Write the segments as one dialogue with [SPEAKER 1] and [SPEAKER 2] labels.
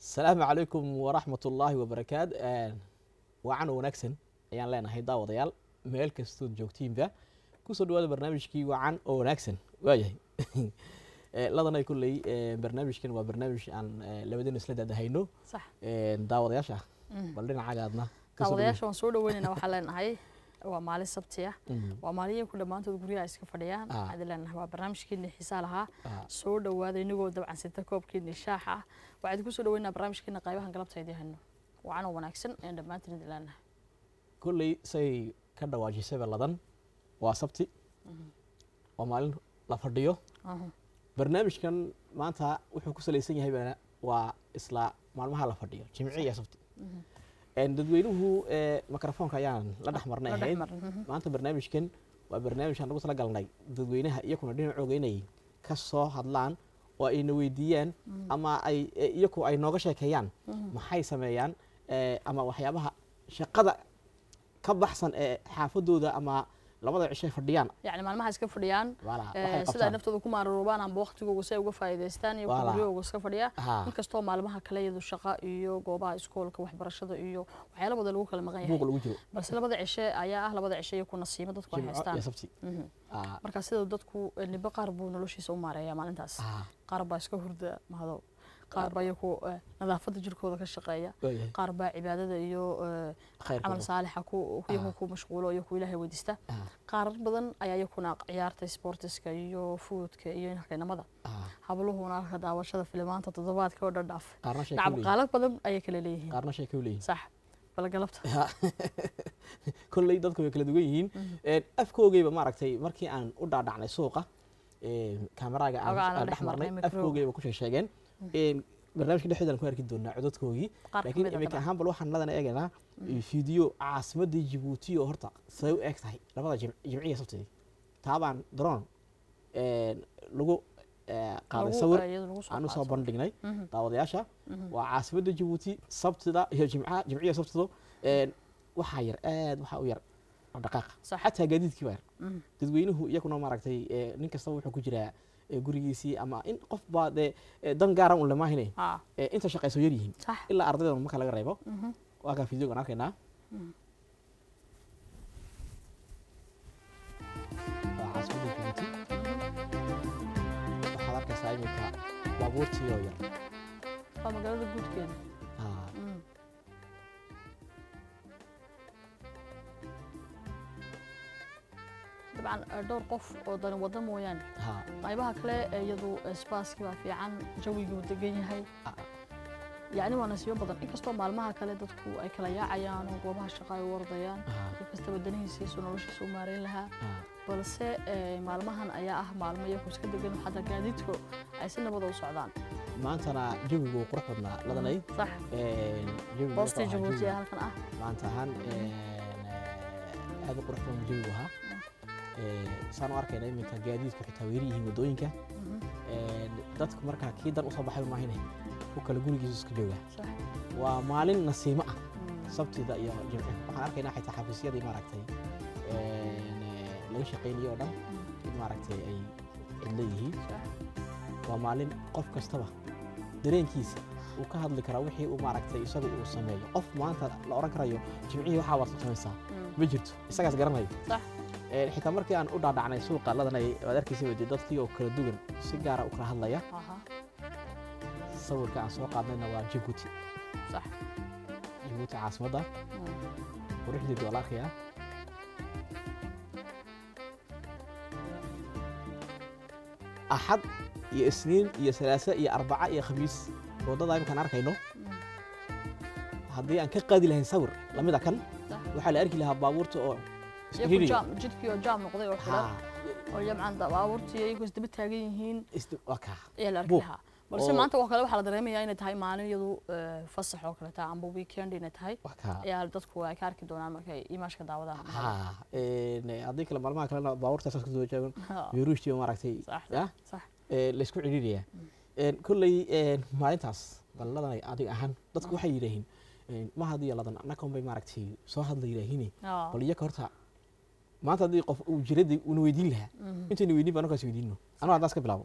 [SPEAKER 1] asalaamu calaykum waraxmat ullaahi wabarakaat wacan wanaagsan ayaan leenahay daawadayaal meel kastood joogtiinba kusoo dhawaada barnaamijkii wacan oo wanaagsan waayahay ladanay kulley barnaamijkan waa barnaamij aan labadina isla daadahayno
[SPEAKER 2] sax
[SPEAKER 1] daawadayaasha bal dhinacagaadna
[SPEAKER 2] daawadayaasha waan soo dhaweynayna waxaan leenahay waa maalin sabti ah waa maalin ku dhammaantood guryaha iska fadhiyaan
[SPEAKER 1] Ah.
[SPEAKER 2] waxaan leenahay waa barnaamijkeeni xiisaa lahaa
[SPEAKER 1] Ah.
[SPEAKER 2] soo dhawaada inagoo dabcan sita koobkeeni shaaxa ah waxaan ku soo dhaweynaa barnaamijkeena qaybahan galabta idin hayno wacan oo wanaagsan ayaan dhammaantiin idin leenahay
[SPEAKER 1] kulley say ka dhawaajisayba ladan waa sabti waa maalin la fadhiyo
[SPEAKER 2] Aha.
[SPEAKER 1] barnaamijkan maanta wuxuu ku salaysan yahay bana waa isla maalmaha la fadhiyo jimci iyo sabti En dadweynuhu eh, mikrofoonka ayaan la dhex marnay
[SPEAKER 2] La dhex
[SPEAKER 1] ahayd
[SPEAKER 2] marin, mhm.
[SPEAKER 1] maanta barnaamijkan waa barnaamij aan ugu tala galnay dadweynaha iyakuna dhinacooga inay ka soo hadlaan oo ayna weydiiyaan ama ay eh, iyaku ay nooga sheekeeyaan maxay sameeyaan eh, ama waxyaabaha shaqada ka baxsan ee xaafadooda ama labada cishay fadhiyaan
[SPEAKER 2] yacni maalmaha iska fadhiyaan
[SPEAKER 1] Voilà,
[SPEAKER 2] eh,
[SPEAKER 1] waxay
[SPEAKER 2] sida ay
[SPEAKER 1] qabtaan.
[SPEAKER 2] naftooda ku maararoobaan amba waqtigooga si ay uga faa'iidaystaan iyo
[SPEAKER 1] Voilà.
[SPEAKER 2] guryahooga iska fadhiya
[SPEAKER 1] Ha.
[SPEAKER 2] inkastoo maalmaha kale iyadu shaqa iyo goobaha iskoolka waxbarashada iyo waxyaala badan lagu kala maqan
[SPEAKER 1] buuq
[SPEAKER 2] yahay
[SPEAKER 1] lagu jiro
[SPEAKER 2] balse labada cishe ayaa ah labada cishe iyo ku nasiimo dadku ay
[SPEAKER 1] jimco
[SPEAKER 2] haystaan
[SPEAKER 1] iyo sabti
[SPEAKER 2] Mhm.
[SPEAKER 1] Ah,
[SPEAKER 2] marka sida dadku eh, nibo qaar buu noloshiisa u maareeyaa maalintaas
[SPEAKER 1] ah,
[SPEAKER 2] qaar baa iska hurda mahado qaar baa iyaku eh, nadaafadda jirkooda ka shaqeeya
[SPEAKER 1] waayahay.
[SPEAKER 2] qaar baa cibaadada iyo eh,
[SPEAKER 1] Khayrka
[SPEAKER 2] camal
[SPEAKER 1] badan.
[SPEAKER 2] saalixa ku iyagu ku mashquulo iyo ku ilaahay weydiista
[SPEAKER 1] Ah,
[SPEAKER 2] qaar badan ayaa iyakuna ciyaarta sportiska iyo foodka iyo inaqinamada
[SPEAKER 1] ah,
[SPEAKER 2] habluhuna halka daawashada filimaanta toddobaadka oo dhadhaaf
[SPEAKER 1] qaarna shay
[SPEAKER 2] nacam
[SPEAKER 1] ka leeyihiin
[SPEAKER 2] qaalad badan ayay kala leeyihiin
[SPEAKER 1] qaarna shay ka leeyihiin
[SPEAKER 2] sax bal galabta
[SPEAKER 1] kolley dadku way kala duwan yihiin Een, afkoogeyba maaragtay markii aan u dhaadhacnay suuqa een, kamaraaga aan
[SPEAKER 2] Oga aan la
[SPEAKER 1] aan
[SPEAKER 2] dhex
[SPEAKER 1] dhex marnay
[SPEAKER 2] marnay microbe.
[SPEAKER 1] afkoogeyba ku sheegeen barnaamijka dhexdeeda aan ku arki doonaa codadkoogii
[SPEAKER 2] Qaar
[SPEAKER 1] laakiin
[SPEAKER 2] kamid ah
[SPEAKER 1] iminka
[SPEAKER 2] dabcan.
[SPEAKER 1] ahaan bal waxaan ladana eegaynaa fiideo caasimadii jibuuti oo horta siday u eg tahay labada jim- jimciya sabtidii taabaan daroon een, lagu eh, qaaday
[SPEAKER 2] Lagu-
[SPEAKER 1] sawir
[SPEAKER 2] eh, iyada lagu soo
[SPEAKER 1] aan usoo
[SPEAKER 2] qaato.
[SPEAKER 1] bandhignay
[SPEAKER 2] Mhm.
[SPEAKER 1] daawadayaasha waa caasimadda jabuuti sabtida iyo jimcaha jimciya sabtido een, waxaa yar aad waxaa u yar dhaqaaqa
[SPEAKER 2] Sax.
[SPEAKER 1] xataa gaadiidkii baa yar
[SPEAKER 2] Mhm.
[SPEAKER 1] dadweynuhu iyaguna maaragtay eh, nin kastaba wuxuu ku jiraa eh, gurigiisii ama in qof baa dee eh, dan gaaran un lamaahine
[SPEAKER 2] Ah,
[SPEAKER 1] eh, inta shaqayso yar yihiin
[SPEAKER 2] sax
[SPEAKER 1] ilaa ardayda marka laga reebo
[SPEAKER 2] Mhm.
[SPEAKER 1] waa kaa fideogan arkaynaa waa caasimadda jabuuti waxaad arkaysaa iminka baabuurtii oo yar
[SPEAKER 2] waa magaalada guudkeeda
[SPEAKER 1] Ah,
[SPEAKER 2] Mhm. dabcan eh, dhowr qof oo dani wada mooyaane
[SPEAKER 1] ha
[SPEAKER 2] qaybaha kale ee iyadu spaaskii baa fiican jawigii degan yahay
[SPEAKER 1] Ah.
[SPEAKER 2] yacni waa nasiibo badan inkastoo maalmaha kale dadku ay kala yaacayaan oo goobaha shaqa ay u wardayaan
[SPEAKER 1] Ah.
[SPEAKER 2] qof kastaba danihiisiisu noloshiisa u maareyn lahaa
[SPEAKER 1] ah,
[SPEAKER 2] balse eh, maalmahan ayaa ah maalmo iyaku iska degan xataa gaadiidku ay si nabada u socdaan
[SPEAKER 1] maantana jawigu wuu qurux badnaa ladanay
[SPEAKER 2] sax
[SPEAKER 1] Een, jawigu
[SPEAKER 2] boostii
[SPEAKER 1] wuxuu ahaa
[SPEAKER 2] jabuuti ee
[SPEAKER 1] jawi
[SPEAKER 2] halkan ah
[SPEAKER 1] maanta ahaan een, eh, aad u qurux badan jawigu ahaa Ee, saan u arkayna iminka gaadiidku xitaa weeri yihiin waddooyinka
[SPEAKER 2] Mhm.
[SPEAKER 1] Een, dadku markaa kii dan usoo baxay maahine ku kale gurigiisu iska jooga
[SPEAKER 2] sax
[SPEAKER 1] waa maalin nasiimo ah
[SPEAKER 2] Mm.
[SPEAKER 1] sabtida iyo jimci waxaan arkaynaa xitaa xafiisyadii maaragtay een, eh, laga shaqaynayo oo dhan in maaragtay ay cidlo yihiin
[SPEAKER 2] sax
[SPEAKER 1] waa maalin qof kastaba dareenkiisa uu ka hadli karaa wixii uu maaragtay isaga uu sameeyo qof maanta la oran karayo jimcihii waxaa waad samaysaa
[SPEAKER 2] Mm.
[SPEAKER 1] ma jirto isagaas garanayo
[SPEAKER 2] sax
[SPEAKER 1] Ee, xitaa markii aan u dhaadhacnay suuqa ladanay waad arkaysa wade dadkii oo kala duwan si gaara u kala hadlaya
[SPEAKER 2] aha
[SPEAKER 1] sawirka aan soo qaadnayna waa jabuuti
[SPEAKER 2] sax
[SPEAKER 1] jabuuti caasimadda
[SPEAKER 2] Mm.
[SPEAKER 1] quruxdeedu waa la arkayaa axad iyo isniin iyo salaasa iyo arbaca iyo khamiis waddada imkaan arkayno
[SPEAKER 2] Mm.
[SPEAKER 1] haddii aan ka qaadi lahayn sawir lamida kan
[SPEAKER 2] sax
[SPEAKER 1] waxaa la arki lahaa baabuurta oo
[SPEAKER 2] iyaku
[SPEAKER 1] isxiriiriya.
[SPEAKER 2] jaam jidkii oo jaam noqday oo xiran
[SPEAKER 1] Ha,
[SPEAKER 2] oo jamcan baabuurtii iyagu isdaba taagan yihiin
[SPEAKER 1] isdi- waa kaa.
[SPEAKER 2] ayaa la arki
[SPEAKER 1] Buuq.
[SPEAKER 2] lahaa balse
[SPEAKER 1] Oo-
[SPEAKER 2] maanta oo kale waxaa la dareemayaa inay tahay maalin iyadu eh, fasax oo kale tahay amba weekend inay tahay
[SPEAKER 1] waa kaa.
[SPEAKER 2] ayaa dadku ay ka arki doonaan markay imaashka daawadaha
[SPEAKER 1] Ha, een, haddii kale maalmaha kalena baabuurta saas kasoo jaagan
[SPEAKER 2] Ha,
[SPEAKER 1] yuruushtii maaragtay
[SPEAKER 2] sax
[SPEAKER 1] ya
[SPEAKER 2] sax
[SPEAKER 1] ee, la isku cidhiidhaya kolley een, maalintaas balladanay adiga ahaan dadku waxay yidhaahiin een, ma hadiyo ladan annagoon bay maaragtay soo hadla yidhaahiin
[SPEAKER 2] Ah,
[SPEAKER 1] bal iyaka horta maanta haddii qof uu jiradii una weydiin lahaa
[SPEAKER 2] mhm.
[SPEAKER 1] intayna weydiin baa anagaas weydiino anuu haddaas ka bilaabo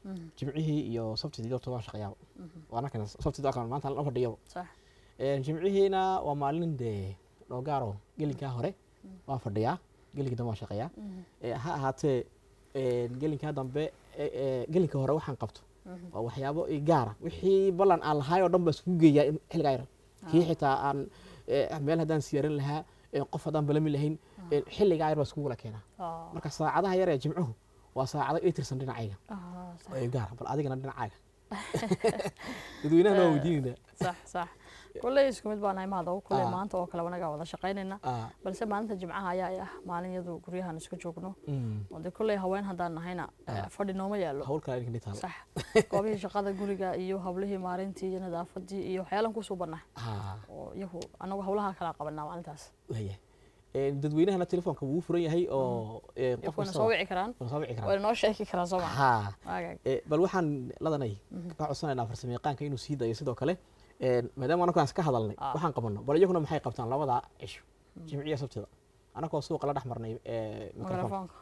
[SPEAKER 1] jimcihii iyo sabtidii horta waan shaqeeyaa waana kan sabtidii waa kan maanta la fadhiyo
[SPEAKER 2] sax
[SPEAKER 1] Een, jimcihiina waa maalin dee dhoogaaro gelinkaa hore waan fadhiyaa gelinkii dambe waan shaqeeyaa Ee, ha ahaatee een, gelinkaa dambe ee, ee, gelinka hore waxaan qabto waa waxyaabo i gaara wixii ballan aan lahaay oo dhan baa iskugu geeyaa in xilligaa yar kii xitaa aan ee, meel haddaan siyaarin lahaa ee, qof haddaan balami lahayn ee, xilligaa yar baa iskugu wala keenaa
[SPEAKER 2] Ah,
[SPEAKER 1] marka saacadaha yar ee jimcuhu waa saacado ii tirsan dhinacayga
[SPEAKER 2] ah, sax.
[SPEAKER 1] oo i gaara bal adigana dhinacaaga dadweynahana waa weydiinayna
[SPEAKER 2] sax sax kulley isku mid baan nahay mahadaw kulley
[SPEAKER 1] Ah.
[SPEAKER 2] maanta oo kale wanagaa wada shaqaynayna
[SPEAKER 1] Ah,
[SPEAKER 2] balse maalinta jimcaha ayaa ay ah maalin iyadu guryahan isku joogno
[SPEAKER 1] mm,
[SPEAKER 2] oo dee kulley haween haddaan nahayna eh, fadhi nooma yaalo
[SPEAKER 1] hawl kale idinka taal
[SPEAKER 2] sax goobihii shaqada guriga iyo hablihii maalintii iyo nadaafadii iyo waxyaalan kusuu bannahay
[SPEAKER 1] Ah,
[SPEAKER 2] oo iyagu anagu hawlaha kala qabanaa maalintaas
[SPEAKER 1] waya Een, dadweynahana telefoonka wuu furan yahay oo een, qof
[SPEAKER 2] iyaguna
[SPEAKER 1] kasta
[SPEAKER 2] soo wici karaan
[SPEAKER 1] waa soo wici karaa
[SPEAKER 2] wayna noo sheegi karaan soo maa
[SPEAKER 1] ha
[SPEAKER 2] waagaag
[SPEAKER 1] ee, bal waxaan ladanay ka codsanaynaa farsamayaqaanka inuu sii dayo sidoo kale een, maadaama anagu aan iska hadalnay
[SPEAKER 2] Ah.
[SPEAKER 1] waxaan qabano bal iyaguna maxay qabtaan labada cisho jimciya sabtida anagoo suuqa la dhex marnay ee, mikrofoonka
[SPEAKER 2] mikrofoonka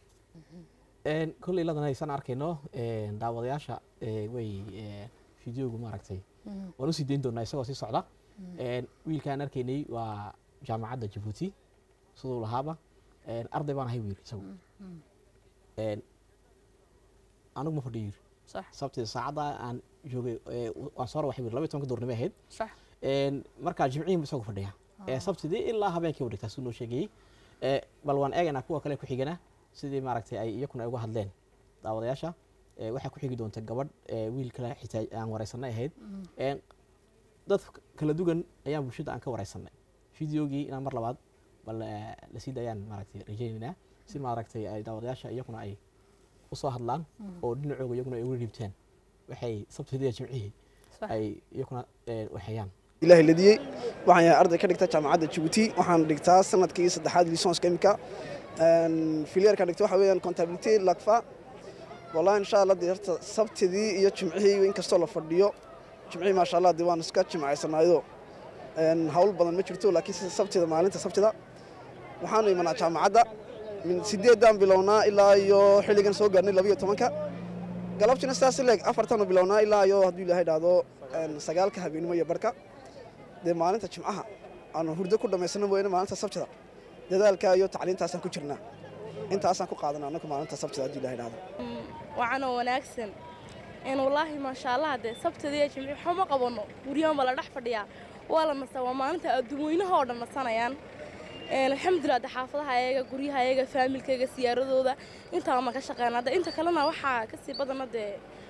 [SPEAKER 1] Een, kolley ladanay san arkayno een, daawadayaasha ee, way ee, fideogu maaragtay waan usii dayn doonaa isagoo sii socda Een, wiilkaan arkaynay waa jaamacadda jabuuti siduu lahaaba Een, arday baan ahay wiil isagu Een, anigu ma fadhiyo yiri
[SPEAKER 2] sax
[SPEAKER 1] sabtida saacadda aan joogay ee, waan soo rawaxay wiil laba iyo tobanka duurnimo ahayd
[SPEAKER 2] sax
[SPEAKER 1] Een, markaa jimcihii isagu fadhiya ee sabtidii ilaa habeenkii u dhigtaa siduu noo sheegayey Ee, bal waan eegaynaa kuwa kale ku xigana sidii maaragtay ay iyakuna ay uga hadleen daawadayaasha Ee, waxaa ku xigi doonta gabadh ee, wiil kale xitaa aan wareysanay ahayd Een, dad kala duwan ayaan bulshada aan ka wareysanay fideogii inaan mar labaad bal ee, la sii daayaan maaragtay rajaynaynaa si maaragtay ay daawadayaasha iyakuna ay usoo hadlaan oo dhinacooga iyaguna ay uga dhiibtaan waxay sabtidii iyo jimcihii
[SPEAKER 2] sax
[SPEAKER 1] ay iyakuna ee, waxeeyaan
[SPEAKER 3] ilaahay ladiyey waxaan yahay arday ka dhigta jaamacadda jabuuti waxaan dhigtaa sanadkii saddexaad lisonska imika filyeerka dhigta waxa weeyaan contability lakfa wallahi insha allah dee horta sabtidii iyo jimcihii inkastoo la fadhiyo jimcihii maasha allah dee waan iska jimcaysanaayo Een, hawl badan ma jirto laakiin sida sabtida maalinta sabtida waxaanu imanaa jaamacadda min sideedaan bilownaa ilaa iyo xilligan soo gaarnay labiyo tobanka galabtina sidaas leeg afartanu bilownaa ilaa iyo hadduu ilaahay dhahdo een, sagaalka habeenimo iyo barka dee maalinta jimcaha aanu hurdo ku dhammaysano mooyane maalinta sabtida dadaalka iyo tacliintaasaan ku jirnaa intaasaan ku qaadanaa annagu maalinta sabtida hadduu ilaahay dhahdo
[SPEAKER 4] wacanoo wanaagsan in wallaahi maasha allah dee sabtida iyo jimci waxba ma qabanno guryahan baa la dhex fadhiyaa waa la nastaa waa maalinta adduunweynaha oo dhan nasanayaan Een, alxamdulilah de xaafadaha ayaga guryaha ayaga faamilkayga siyaaradooda intaa ma ka shaqeynaa de inta kalena waxaa kasii badana dee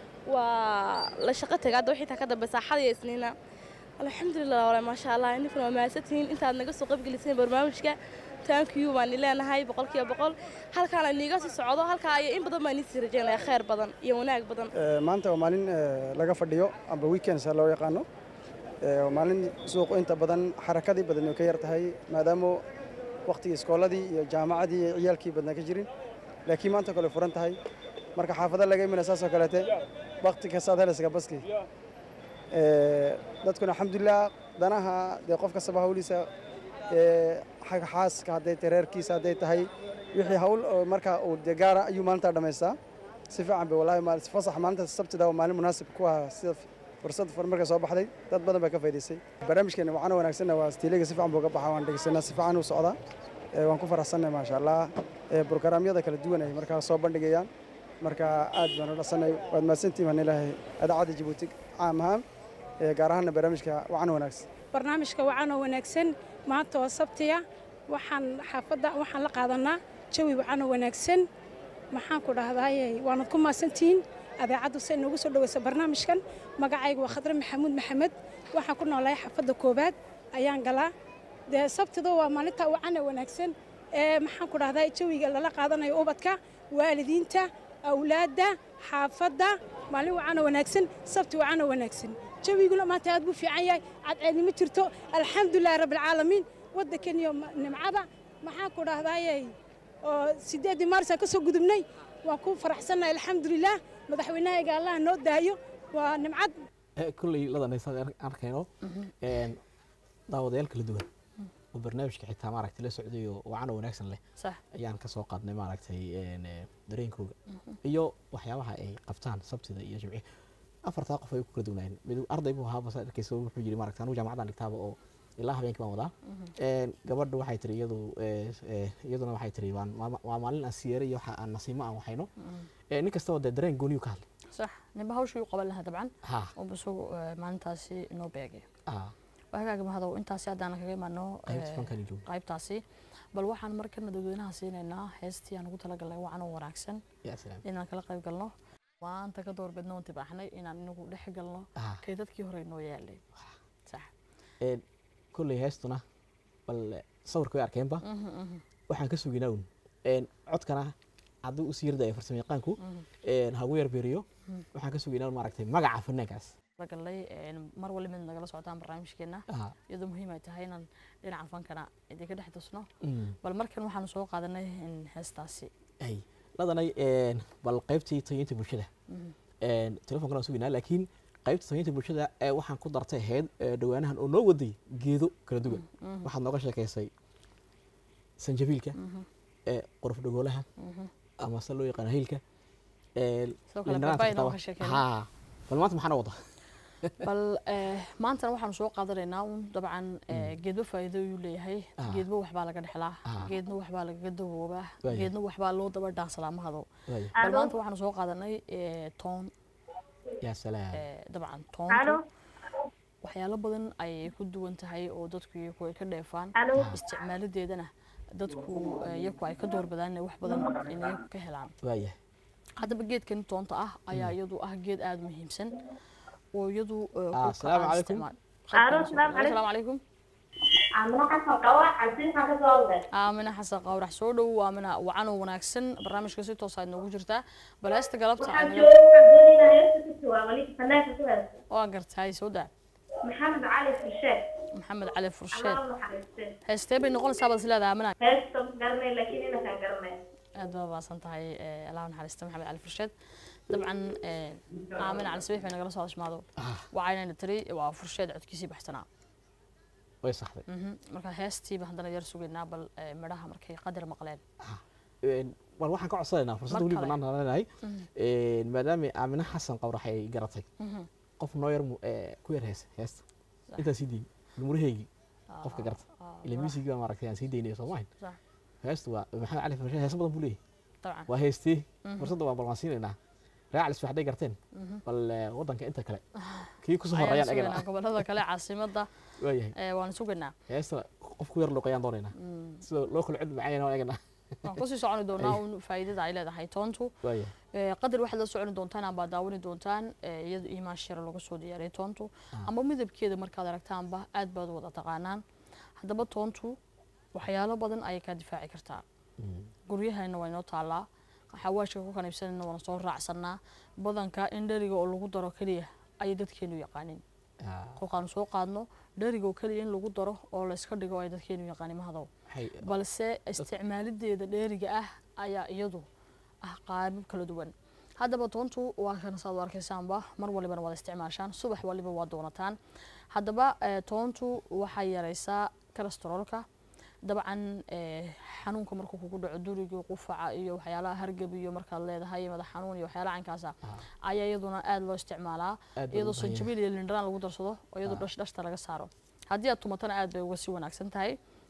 [SPEAKER 4] waa la shaqo taga hadda wixii taa ka dambe saaxada iyo isniina alxamdulilah walahi maasha allah idinkuna waa mahadsantihiin intaad naga soo qaybgeliseen barnaamijka thank you baan leenahay boqolkiiba boqol halkaana niiga sii socdo halkaa iyo in badan baan iisii rajeynaya khayr badan iyo wanaag badan
[SPEAKER 5] Ee, maanta waa maalin ee, laga fadhiyo amba weekends loo yaqaano Ee, waa maalin suuqu inta badan xarakadii badan ay ka yar tahay maadaama waqtigii iskooladii iyo jaamacadii iyo ciyaalkii badnaa ka jirin laakiin maanta kale furan tahay marka xaafada laga imina saasoo kaleete waqti kastaad helaysaga baskii Ee, dadkuna alxamdulilah danaha dee qof kastaba hawliisa ee, xagga xaaska hadday tahay reerkiisa hadday tahay wixii hawl oo marka uu dee gaara ayuu maalintaa dhammaystaa si fiican bay wallahi maal fasax maalinta sabtida waa maalin munaasib ku ah sida fursad fur markay soo baxday dad badan baa ka faa'iidaystay barnaamijkeena waxaana wanaagsanna waa stiiliga si fiican buu ka baxaa waan dhegeysanaa si fiican u socdaa Ee, waan ku faraxsannahay maasha allah Ee, brograamyada kala duwan ay markaa soo bandhigayaan marka aad baan u dhasanay waad mahadsantihiin waan ilaahay adaacadda jabuuti caam ahaan Ee, gaar ahaanna barnaamijka wacan wanaagsan
[SPEAKER 6] barnaamijka wacanoo wanaagsan maanta oo sabtiya waxaan xaafadda waxaan la qaadanaa jawi wacanoo wanaagsan maxaan ku dhahdaaye waanad ku maasantihiin adeecaddu say noogu soo dhoweysa barnaamijkan magacaygu waa khadre maxamuud maxamed waxaan ku noolahay xaafadda koowaad ayaan galaa dee sabtida waa maalinta wacanoo wanaagsan ee maxaan ku dhahdaa jawiga lala qaadanayo ubadka waalidiinta awlaadda xaafadda maalin wacanoo wanaagsan sabti wacanoo wanaagsan jawiguna maanta aad buu fiican yahay cadceedni ma jirto alxamdulilahi rabbilcaalamiin waddankan iyo ma- nimcada maxaan ku dhahdaaye oo sideeddii maarisaan ka soo gudubnay waan ku faraxsannahay alxamdulilah madaxweynahayga allah noo daayo waa nimcad
[SPEAKER 1] Eh, kolley ladanaysa arkayno Een, daawadayaal kala duwan oo barnaamijka xitaa maaragtay la socday oo wacan oo wanaagsan leh
[SPEAKER 2] sax
[SPEAKER 1] ayaan ka soo qaadnay maaragtay een, eh, dareenkooga iyo waxyaabaha ay qabtaan sabtida iyo jimci afartaa qof ay ku kala duwanaayeen mid arday buu ahaa basa arkaysa wuxuu yidhi maaragta anigu jaamacadan dhigtaaba oo ilaa habeenkii baan wadaa Een, gabadha waxay tiri iyadu eh, eh, iyaduna waxay tiri waan waa- waa maalin aan siyeeray iyo waxa aan nasiimo aan waxayno Eh, nin kastaba dee dareen gooniyu ka hadlay
[SPEAKER 2] sax ninba hawshii u qaban lahaa dabcan
[SPEAKER 1] ha
[SPEAKER 2] oo isagu eh, maalintaasi inoo beegay
[SPEAKER 1] ah
[SPEAKER 2] waa hagaaga mahadow intaasi haddaan kaga imaano
[SPEAKER 1] qaybta
[SPEAKER 2] eh,
[SPEAKER 1] fankan joogo
[SPEAKER 2] qaybtaasi bal waxaan markana dadweynaha siinaynaa heestii aan ugu talagalnay wacan oo wanaagsan
[SPEAKER 1] yaa salaam
[SPEAKER 2] inaan kala qayb galno maanta ka doorbidno oon tibaaxnay inaan inagu dhex galno
[SPEAKER 1] ah
[SPEAKER 2] kay dadkii hore inoo yaalay sax
[SPEAKER 1] een kolley heestuna bal eh, sawirka way arkeenba
[SPEAKER 2] Mhm, mhm,
[SPEAKER 1] waxaan ka suginaa un een codkana hadduu usii yardaya farsamo yaqaanku
[SPEAKER 2] mhm.
[SPEAKER 1] een hagu yar beeriyo
[SPEAKER 2] Mm.
[SPEAKER 1] waxaan ka suginaa un maaragtay magaca fanaankaas
[SPEAKER 2] talagalnay een, mar wali mid nagala socotaan barnaamijkeena
[SPEAKER 1] ah
[SPEAKER 2] iyadoo muhiim ay tahay inaan dhinaca fankana idinka dhex tusno
[SPEAKER 1] mm.
[SPEAKER 2] bal markan waxaanu soo qaadanay in heestaasi
[SPEAKER 1] ay ladanay een bal qaybtii tayeynta bulshada
[SPEAKER 2] Mhm.
[SPEAKER 1] een telefonkana waan suginaa laakiin qaybta tayeynta bulshada ee waxaan ku dartay ahayd ee dhawaanahan oo noo waday geedo kala duwan
[SPEAKER 2] Mhm,
[SPEAKER 1] waxaad nooga sheekaysay sanjabiilka
[SPEAKER 2] mhm,
[SPEAKER 1] ee quruf dhagoolaha
[SPEAKER 2] mhm.
[SPEAKER 1] ama se loo yaqaano hiilka ee
[SPEAKER 2] sidoo kale
[SPEAKER 1] lindhanaanta
[SPEAKER 2] baabaa inoo
[SPEAKER 1] xitaa
[SPEAKER 2] ka sheekeyna
[SPEAKER 1] haa bal maanta maxaa noo wada
[SPEAKER 2] bal eh, maantana waxaanu soo qaadanaynaa un dabcan eh, geedba faa'iido ayuu leeyahay
[SPEAKER 1] Ah.
[SPEAKER 2] geedba waxbaa laga dhexlaa
[SPEAKER 1] Ah.
[SPEAKER 2] geedna waxbaa lagaga daboobaa
[SPEAKER 1] Waayahay.
[SPEAKER 2] geedna waxbaa loo daba dhaansadaa mahado
[SPEAKER 1] waaya
[SPEAKER 2] bal maanta waxaanu soo qaadanay eh, toon
[SPEAKER 1] yaa salaam
[SPEAKER 2] eh, dabcan
[SPEAKER 7] Alo.
[SPEAKER 2] toonku waxyaalo badan ayay ku duwan tahay oo dadku iyaku ay ka dheefaan
[SPEAKER 7] Alo.
[SPEAKER 2] isticmaaladeedana dadku eh, iyaku ay ka doorbadaan inay wax badan in iyaku ka helaan
[SPEAKER 1] waaya
[SPEAKER 2] haddaba geedkan toonta ah ayaa iyadu ah geed aada u muhiimsan oo iyadu eh,
[SPEAKER 1] Ah,
[SPEAKER 2] ku
[SPEAKER 1] asalaamu
[SPEAKER 2] kacaan
[SPEAKER 1] calaykum.
[SPEAKER 2] isticmaal-
[SPEAKER 7] Alo,
[SPEAKER 2] qaybtan-
[SPEAKER 7] asalaamu calaykum.
[SPEAKER 2] asalaamu calaykum
[SPEAKER 7] Amina xasan qawa cabsin xasan ka soo wada.
[SPEAKER 2] aamina xasan qawrax soo dhow aamina wacan oo wanaagsan barnaamijka si toos aad noogu jirtaa balaasta galabta
[SPEAKER 7] Waxaan
[SPEAKER 2] aad
[SPEAKER 7] joogaa waxaan doonayaa heesta ku jawaab wali fanaanka ku heesta.
[SPEAKER 2] waa gartahay soo daa
[SPEAKER 7] Maxamed Cali Fursheed.
[SPEAKER 2] maxamed cali fursheed
[SPEAKER 7] Allah u naxariistay.
[SPEAKER 2] heestee bay noqonaysaa baad isleedahay aamina
[SPEAKER 7] Heesta ma garanay laakiin inakaan garanay.
[SPEAKER 2] aad baa baasan tahay eh, allah u naxariista maxamed cali fursheed dabcan eh, aamina cali sabiix bay nagala soo hadashmaado waxaynayna tiri waa fursheed codkiisii baxsanaa
[SPEAKER 1] way saxday
[SPEAKER 2] Mhm. marka heestiiba haddana yar sugaynaa bal eh, midhaha markay qadar maqleen
[SPEAKER 1] Een, bal waxaan ka codsanaynaa fursadda
[SPEAKER 2] Mar
[SPEAKER 1] weli
[SPEAKER 2] kale.
[SPEAKER 1] bannaan leenahay maadaama aamina xasan qawrax ay garatay
[SPEAKER 2] Mhm.
[SPEAKER 1] qof noo yar mu- ee, ku yar heesa heesta intaan sii dayn muraheygii qofka garta
[SPEAKER 2] Ah,
[SPEAKER 1] ila muusigii baa maaragtay aan sii daynay soo mahayn
[SPEAKER 2] sax.
[SPEAKER 1] heestu waa maxamed cali farshe heesa badan buu leeyahay
[SPEAKER 2] dabcan
[SPEAKER 1] waa heestee
[SPEAKER 2] Mhm.
[SPEAKER 1] fursadda waa bal waan siinaynaa raacalis waxday garteen
[SPEAKER 2] Mhm.
[SPEAKER 1] bal eh, waddanka inta kale kii kusoo
[SPEAKER 2] ayaan
[SPEAKER 1] horreeyaan
[SPEAKER 2] sugaynaa
[SPEAKER 1] agana
[SPEAKER 2] gobolada kale caasimada
[SPEAKER 1] waayahay
[SPEAKER 2] eh, waan sugaynaa
[SPEAKER 1] heesta qof ku yar luuqayaan doonaynaa
[SPEAKER 2] Mm.
[SPEAKER 1] sida loo kala cod macayana waan eganaa
[SPEAKER 2] waan kusii soconi doonaa un faa'iidada ay leedahay toontu
[SPEAKER 1] waayahay
[SPEAKER 2] Eh, qadar waxaad la soconi doontaan amba daawani doontaan eh, iyada iimaan shira laga soo diyaariyay toontu amba midabkeeda markaad aragtaanba aad baad u wada taqaanaan haddaba toontu waxyaalo badan ayay kaa difaaci kartaa guryahayna waa inoo taallaa xawaashka ku kaniibsanayna waana soo raacsanaa badanka in dheriga oo lagu daro keliya ayay dadkeenu yaqaanin kolkaanu soo qaadno dheriga oo keliya in lagu daro oo layska dhigo ay dadkeenu yaqaanin mahadow
[SPEAKER 1] waxay
[SPEAKER 2] balse isticmaalideeda dheeriga ah ayaa iyadu ah qaabab kala duwan haddaba toontu waa kan saad u arkaysaanba mar walibana waad isticmaashaan subax waliba waa doonataan haddaba eh, toontu waxay yaraysaa kolestaroolka dabcan eh, xanuunka markuu kugu dhaco duriga qufaca iyo waxyaalaha hargab iyo markaad leedahay madax xanuun iyo waxyaalaha caynkaasa ayaa iyaduna aada loo isticmaalaa
[SPEAKER 1] Aad baa
[SPEAKER 2] iyadoo
[SPEAKER 1] loo baahan yahay.
[SPEAKER 2] sanjabiil iyo lindhanaan lagu darsado oo iyadoo dhash dhashta laga saaro haddii aad tumatana aad bay uga sii wanaagsan tahay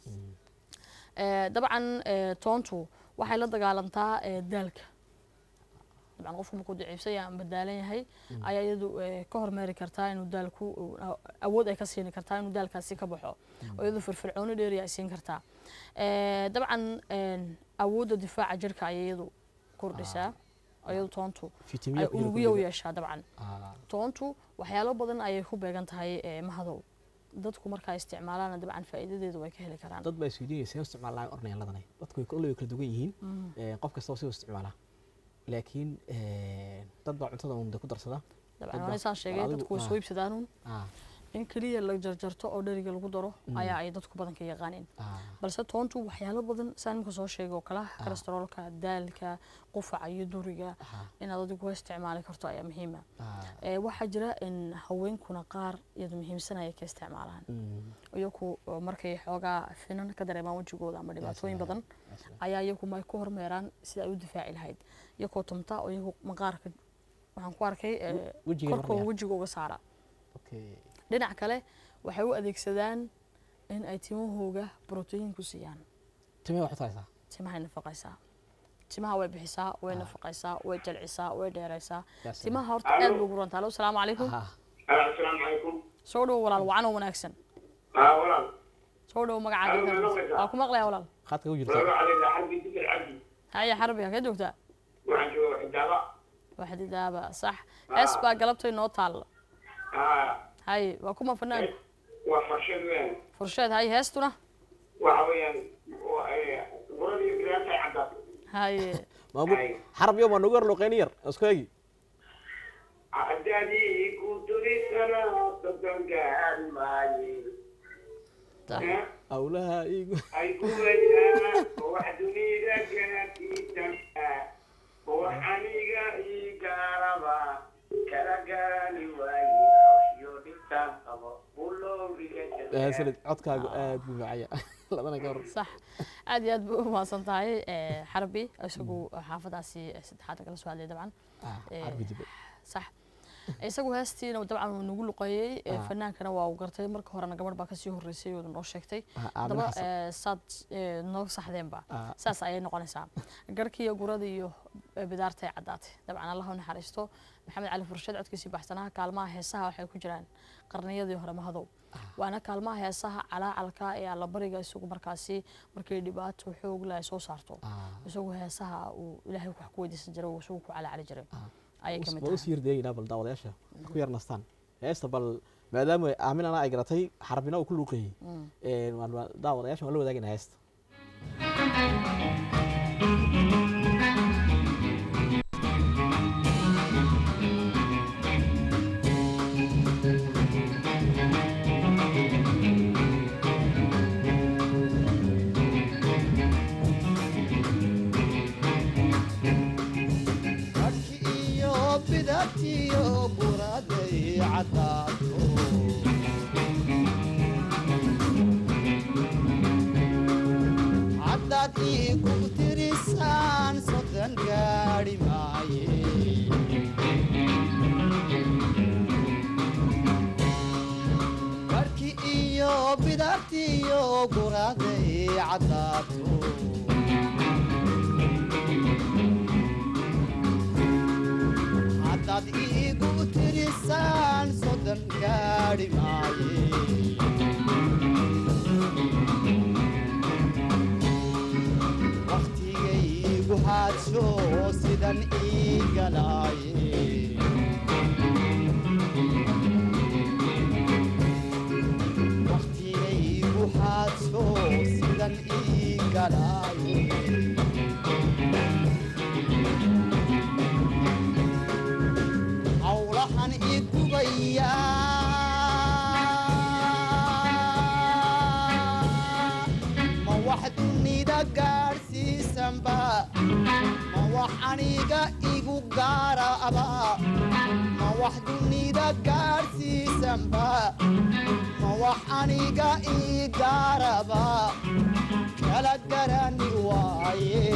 [SPEAKER 2] Eh, dabcan eh, toontu waxay la dagaalantaa eh, daalka dabcan qofku markuu daciifsan yahay ama daalan yahay ayaa iyadu eh, ka hormeeri kartaa inuu daalku uu- a- awood ay ka siini kartaa inuu daalkaasi ka baxo oo iyadu firfircooni dheeri ay siin kartaa Eh, dabcan eh, awoodda difaaca jirka ayay iyadu kordhisaa oo iyadu toontu ay
[SPEAKER 1] fitamiin
[SPEAKER 2] unugyo u yeeshaa dabcan toontu waxyaalo badan ayay ku beegan tahay eh, mahadow dadku markaa isticmaalaana dabcan faa'iidadeedu way ka heli karaan
[SPEAKER 1] dad baa isweydiinaya see u isticmaalaa ornayan ladanay dadku way kolley way kala duwan yihiin Eh, qof kastaba si u isticmaalaa laakiin eh, dad baa cuntada un de ku darsada
[SPEAKER 2] dabcan
[SPEAKER 1] Dad
[SPEAKER 2] waan isaan sheegay
[SPEAKER 1] adigu-
[SPEAKER 2] dadku way
[SPEAKER 1] ah.
[SPEAKER 2] soo iibsadaanuun
[SPEAKER 1] Ah,
[SPEAKER 2] in keliya la jarjarto oo dheriga lagu daro ayaa ay dadku badanka yaqaaneen
[SPEAKER 1] Ah,
[SPEAKER 2] balse toontu waxyaalo badan saan imika soo sheegay oo kale ah kolestaroolka daalka qufaca iyo duriga
[SPEAKER 1] ah,
[SPEAKER 2] inaad adigu isticmaali karto ayaa muhiima
[SPEAKER 1] ah,
[SPEAKER 2] waxaa jira in haweenkuna qaar iyadu muhiimsanaya ka isticmaalaan
[SPEAKER 1] mm,
[SPEAKER 2] iyaku oo markay xoogaa finan ka dareemaan wejigooda ama dhibaatooyin badan ayaa iyagu may ku hormeeraan sida ay u difaaci lahayd iyakoo tumta oo iyagu maqaarka waxaan ku arkay eh,
[SPEAKER 1] wejiga
[SPEAKER 2] korkooda
[SPEAKER 1] maraya.
[SPEAKER 2] wejiga uga saara
[SPEAKER 1] okay.
[SPEAKER 2] dhinac kale waxay u adeegsadaan in ay timahooga brotiin ku siiyaan
[SPEAKER 1] timee waxaad haysaa
[SPEAKER 2] timahay nafaqaysaa timaha way bixisaa way nafaqaysaa way jalcisaa way dheeraysaa
[SPEAKER 1] Yes,
[SPEAKER 2] timaha horta aad bay ugu rantaa alo asalaamu calaykum
[SPEAKER 1] ah,
[SPEAKER 8] asalaamu calaykum
[SPEAKER 2] soo dhowo walaal wacan oo wanaagsan
[SPEAKER 8] haa walaal
[SPEAKER 2] soo dhowo magacaaga
[SPEAKER 8] Alo,
[SPEAKER 2] ka
[SPEAKER 8] ma
[SPEAKER 2] hadlaysa.
[SPEAKER 8] maqlaysaa?
[SPEAKER 2] waa ku maqlaya walaal
[SPEAKER 1] khadka ku
[SPEAKER 8] walaalo
[SPEAKER 1] jirta
[SPEAKER 8] calayda xarbi dikir cabdi
[SPEAKER 2] haya xarbi ha ka joogtaa
[SPEAKER 8] waxaan jooga xidaaba
[SPEAKER 2] waxdidaaba sax hees baa galabtay noo taalla
[SPEAKER 8] haa
[SPEAKER 2] hay waa kuma fanaan
[SPEAKER 8] waa farshad weyn
[SPEAKER 2] fursheed hay heestuna
[SPEAKER 8] waxa weeyaan buradii bilaantay caddaad
[SPEAKER 2] haye
[SPEAKER 1] maamu
[SPEAKER 8] Ay.
[SPEAKER 1] xarab yo ma nagu yar luqeyni yar isku eegi
[SPEAKER 8] caddaadii ku turisana soddon gaari maaye
[SPEAKER 2] Ta-
[SPEAKER 1] awlaha igu
[SPEAKER 8] ay ku wajaa oo wax dunida gaatiisana oo wax aniga ii gaaraba kala gaani waaye hawshiyo dhibtaan qabo bulowriga
[SPEAKER 1] sanad codkaagu aad buu macaya labana ka hor
[SPEAKER 2] sax aad iyo aad bay u mahadsan tahay eh, xarbi isagu xaafadaasi saddexaad kala soo hadlay dabcan
[SPEAKER 1] ah,
[SPEAKER 2] Eh,
[SPEAKER 1] xarbi dibe
[SPEAKER 2] sax isagu heestiina dabcan wuu nagu luqeeyey eh,
[SPEAKER 1] Ah.
[SPEAKER 2] fanaankana waa uu gartay marka horena gabadh baa kasii horreysay oo noo sheegtay
[SPEAKER 1] Ah, Aamina
[SPEAKER 2] haddaba
[SPEAKER 1] Xasan.
[SPEAKER 2] eh, saad eh, noo saxdeenba
[SPEAKER 1] Ah.
[SPEAKER 2] saas ayay noqonaysaa garhkiiyo gurada iyo eh, bidaartay caddaatay dabcan allah u naxariisto maxamed cali fursheed codkiisii baxsanaha kaalmaha heesaha waxay ku jiraan qarniyadii hore mahadow waana kaalmaha heesaha calaacalka ee allabariga isagu markaasi markay dhibaato xoog leh ay soo saarto
[SPEAKER 1] Ah.
[SPEAKER 2] isagu heesaha uu ilaahay wax ku weydiisan jiray uu isagu ku calacali jiray ayay ka mid
[SPEAKER 1] waa
[SPEAKER 2] tahay
[SPEAKER 1] usii yardeegaynaa bal daawadayaasha ku yar nastaan heesta bal maadaama aaminana ay garatay xarbina uu ku luuqeeyey Een, waan- waan- daawadayaasha waan la wadaagaynaa heesta
[SPEAKER 9] Harki iyo bidatiyo buraday cadaato caddaad iigu tirisaan soddon gaadhi maaye harki iyo bidatiyo buraday cadaato haddaad iigu tirisaan soddon gaadhi maaye wakhtigaygu haadsho sidan ii galaaye wakhtigaygu haadsho sidan ii galaaye hawlahan igubaya ma wax dunida gaadhsiisanba ma wax aniga igu gaaraba ma wax dunida gaadhsiisanba ma wax aniga ii gaaraba kala garani waaye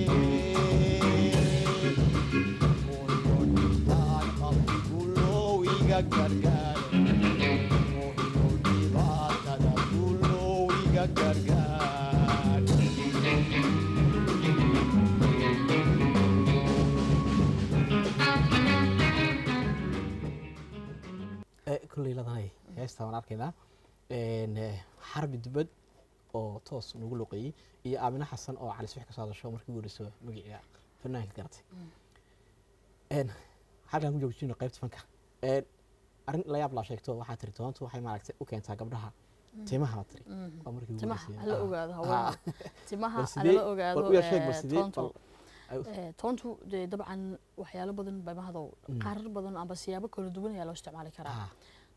[SPEAKER 1] kolley ladanay heesta waan arkaynaa Een, eh, xarbi dibad oo toos nagu luqeeyey iyo aamina xasan oo cali six ka soo hadasho markii ugu horeyso magaciga fanaanka garatay Een, halkaan ku joojino qaybta fanka Een, arrin la yaab laa sheegto waxaa tiri toontu waxay maaragtay u keentaa gabdhaha timaha baa tiri waa markii ugu
[SPEAKER 2] timaha
[SPEAKER 1] horeysay.
[SPEAKER 2] hala
[SPEAKER 1] Ah,
[SPEAKER 2] ogaado
[SPEAKER 1] ah.
[SPEAKER 2] haweenka timaha
[SPEAKER 1] Bal sidee-
[SPEAKER 2] halala ogaado
[SPEAKER 1] bal u yar sheeg, bal
[SPEAKER 2] eh,
[SPEAKER 1] sidee-
[SPEAKER 2] toontu
[SPEAKER 1] bal- ay u-
[SPEAKER 2] Eh, toontu dee dabcan waxyaalo badan bay mahadow qaarar badan amba siyaabo kala duwan ayaa loo isticmaali karaa
[SPEAKER 1] ah,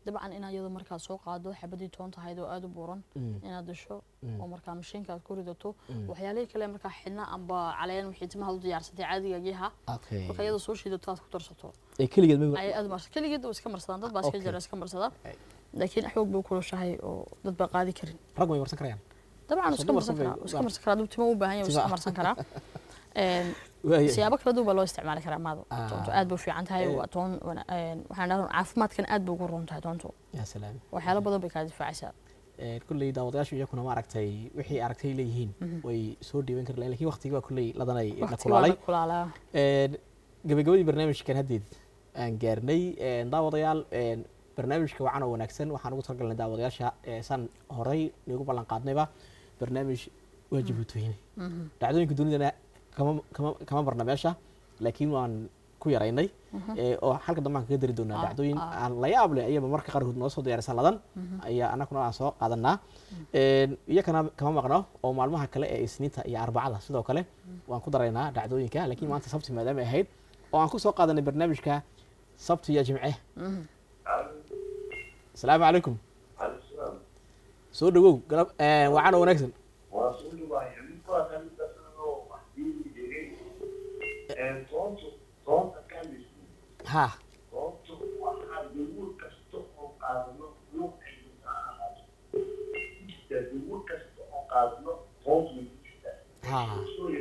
[SPEAKER 2] dabcan inaad iyada markaa soo qaado xabadii toonta ahayd oo aada u buuran
[SPEAKER 1] Mm.
[SPEAKER 2] inaad dasho
[SPEAKER 1] Mm.
[SPEAKER 2] oo markaa mashiinka aad ku ridato
[SPEAKER 1] Mm.
[SPEAKER 2] waxyaalihii kale markaa xidhna amba caleen wixii timaha u diyaarsatay caadigagiiha
[SPEAKER 1] Okay.
[SPEAKER 2] marka iyada soo shiidato aad ku darsato
[SPEAKER 1] ee keligeed ma
[SPEAKER 2] ay aad marsa keligeed waa iska marsadaan dad baa iska
[SPEAKER 1] Okay.
[SPEAKER 2] jira iska marsada
[SPEAKER 1] Ay.
[SPEAKER 2] laakiin xoog bay kulushahay oo dad baa qaadi karin
[SPEAKER 1] rag way marsan karayaan
[SPEAKER 2] dabcan
[SPEAKER 1] Soo
[SPEAKER 2] iska marsan
[SPEAKER 1] dumarku bay-
[SPEAKER 2] karaa iska marsan karaa hadduu timo u baahan yahay wuu iska
[SPEAKER 1] Timo.
[SPEAKER 2] marsan karaa Een,
[SPEAKER 1] Waayahay.
[SPEAKER 2] siyaabo kala duwan baa loo isticmaali karaa maado
[SPEAKER 1] Ah.
[SPEAKER 2] toonto aad bay u fiican tahay
[SPEAKER 1] Eh.
[SPEAKER 2] waa toon wana- een, waxaan dhahaa caafimaadkan aad bay ugu roon tahay toonto
[SPEAKER 1] yaa salaam
[SPEAKER 2] waxyaalo badan bay kaa difaacaysaa
[SPEAKER 1] Ee, kulley daawadayaashu iyakuna maaragtay wixii aragtay leeyihiin way soo dhiiban kari lahayn lakin waqtigii waa kulley ladanay la
[SPEAKER 2] waqti waa
[SPEAKER 1] kulaalay
[SPEAKER 2] la kulaalaa
[SPEAKER 1] Een, gabagabadii barnaamijkan haddeed aan gaarnay een, daawadayaal een, barnaamijka wacan oo wanaagsan waxaan ugu talagalnay daawadayaasha ee, san horey nagu ballan qaadnayba barnaamij waajib utweyne dhacdooyinka dunidana kama kama kama marna meesha laakiin waan ku yaraynay ee, oo halka dambe aan kaga dari doonaa
[SPEAKER 2] Ah,
[SPEAKER 1] dhacdooyin
[SPEAKER 2] ah.
[SPEAKER 1] aan la yaab leh ayaba marka qaarkood noo soo diyaarisa ladan ayaa annaguna aan soo qaadanaa Een, iyakana kama maqno oo maalmaha kale ee isniinta iyo arbacada sidoo kale waan ku daraynaa dhacdooyinka laakiin maanta sabti maadaama ay ahayd oo aan ku soo qaadanay barnaamijka sabti iyo jimce asalaamu calaykum soo dhawow galab een, wacan oo wanaagsan ha ha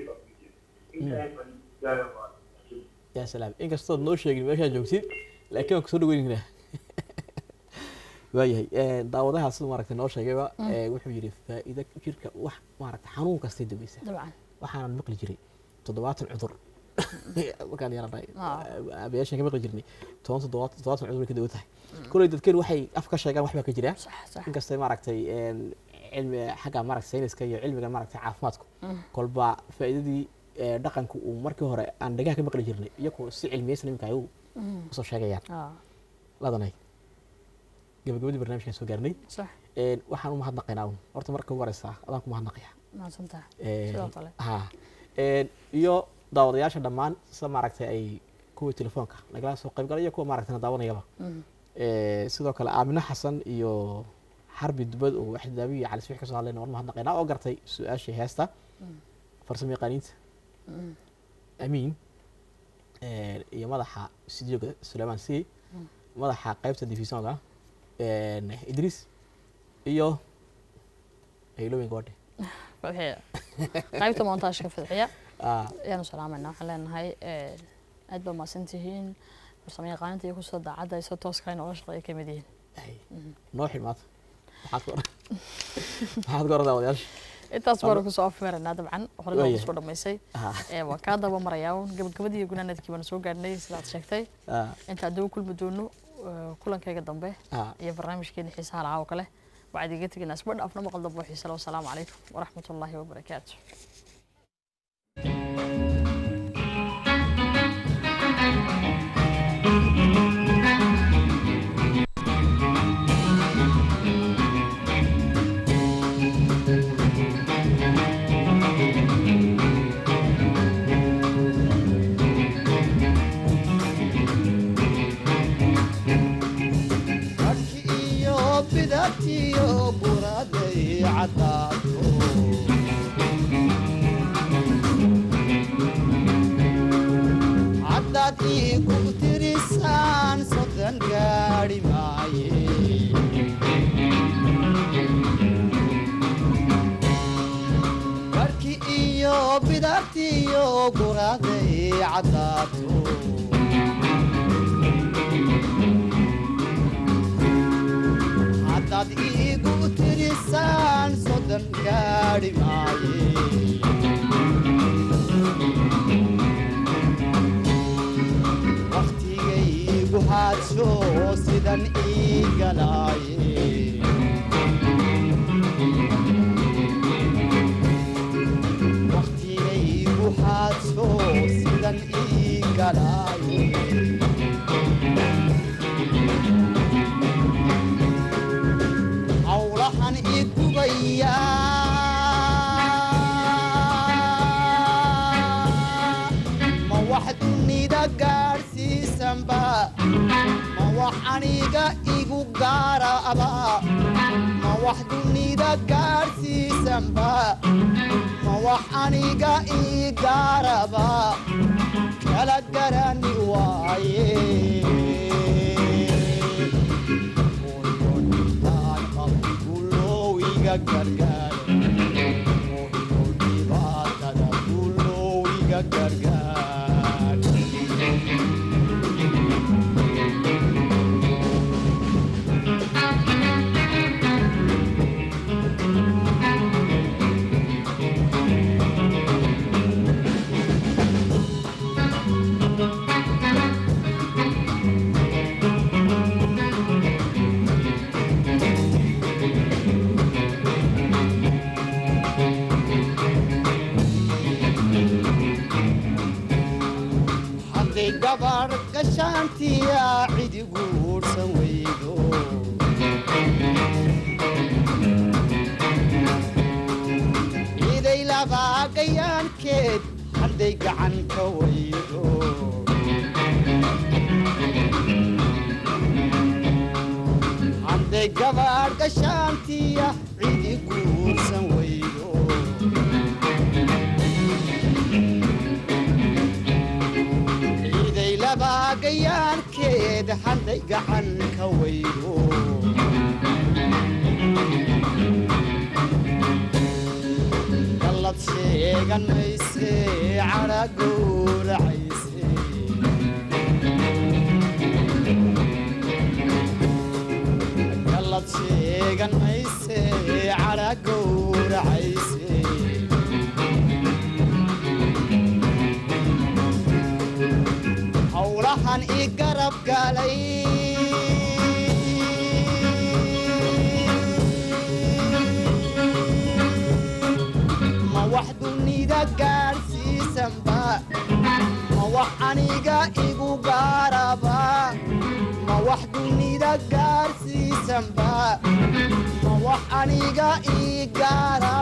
[SPEAKER 1] yaa salaam inkastood noo sheegin meeshaa joogtid laakiin waan kusoo dhaweynaynaa waayahay een, daawadaha siduu maaragtay noo sheegayba ee, wuxuu yidhi faa'iido jirka wax maaragtay xanuun kastay daweysaa
[SPEAKER 2] dabcan
[SPEAKER 1] waxaanan maqli jiray toddobaatan cudur markaan yaranay
[SPEAKER 2] Ah.
[SPEAKER 1] abayaashaan ka maqli jirnay toban toddobaatan toddobaatan cudur bay ka dawo tahay kolley dadkeen waxay af ka sheegaan wax baa ka jira
[SPEAKER 2] sax sax
[SPEAKER 1] inkastay maaragtay een, cilmi xagga maaragtay sayniska iyo cilmiga maaragtay caafimaadku kolba faa'iidadii ee, dhaqanku uu markii hore aan dhagaha ka maqli jirnay iyagu si cilmiyeysan iminka ay u usoo sheegayaan
[SPEAKER 2] Ah,
[SPEAKER 1] ladanay gabagabadii barnaamijkaan soo gaarnay
[SPEAKER 2] sax
[SPEAKER 1] Een, waxaan u mahadnaqaynaa un horta marka ugu horeysa adaan ku mahadnaqaya
[SPEAKER 2] mahadsantaha
[SPEAKER 1] Een,
[SPEAKER 2] sidoo kale
[SPEAKER 1] ha Een, iyo daawadayaasha dhammaan sida maaragtay ay kuwii telefoonka nagala soo qayb galay iyo kuwa maaragtay na daawanayaba
[SPEAKER 2] Mhm.
[SPEAKER 1] Ee, sidoo kale aamine xasan iyo xarbi dubad oo waxdaabi iyo calisbix kasoo hadlayna waan mahadnaqaynaa oo gartay su-aashii heesta farsamo yaqaaniinta
[SPEAKER 2] Mhm.
[SPEAKER 1] amiin Een, iyo madaxa studioga sulaymaan c madaxa qaybta divisionka een, idris iyo haylooyin gabadhe
[SPEAKER 2] fadxiya qaybta montaashka fadxiya
[SPEAKER 1] Ah,
[SPEAKER 2] ayaanu salaamayna waxaan leenahay eh, aad baa mahadsantihiin farsamo yaqaaninta iyo kusoo daacadda isoo tooska inoola shaqeeya ka mid yihiin
[SPEAKER 1] ay, noo xilmaata maxaad ku oran maxaad ku oran daawadayaasha
[SPEAKER 2] intaas baanu kusoo afmeeraynaa dabcan horey baan
[SPEAKER 1] Waayahay.
[SPEAKER 2] kusoo dhammaysay
[SPEAKER 1] Ah,
[SPEAKER 2] Eh, waan kaa daba marayaa un gabagabadii iyo gunaanadkii baanu soo gaarnay sidaad sheegtay
[SPEAKER 1] ah,
[SPEAKER 2] inta adaba kulmi doono eh, kulankayga dambe
[SPEAKER 1] ah.
[SPEAKER 2] iyo barnaamijkeena xiisaha lahaa oo kale waxaad iga teginaa isba dhaafna maqal dambe oo xiise leh wasalaamu calaykum waraxmat ullaahi wabarakaatu
[SPEAKER 9] Dadki iyo bidabtiyo buraday cadaato caddaad iigu tirisaan sodan gaadhi maaye barki iyo bidabtiyo buraday cadaato haddaad iigu tirisaan soddon gaadhi maaye wakhtigaygu haadsho sidan ii galaaye wakhtigaygu haadsho sidan ii galaaye hawlahan igubaya ma wax dunida gaadhsiisanba ma wax wax aniga igu gaaraba ma wax dunida gaadhsiisanba ma wax aniga ii gaaraba kala garani waaye hooyonitaan qabigulow iga gargaar hooyo dhibaatada gulow iga gargaar hadday gabar gashaantiya cidigu uursan weydo ciday labaagayaankeed hadday gacan ka weydo hadday gabar gashaantiya cidigu uursan weydo ciiday labaagayaankeed hadday gacan ka weydo gallad sheegan mayse cadha gowracayse gallad sheegan mayse cadha gowracayse howlahan i garab galay ma wax dunida gaadhsiisanba ma wax aniga igu gaaraba ma wax dunida gaadhsiisanba ma wax aniga ii gaara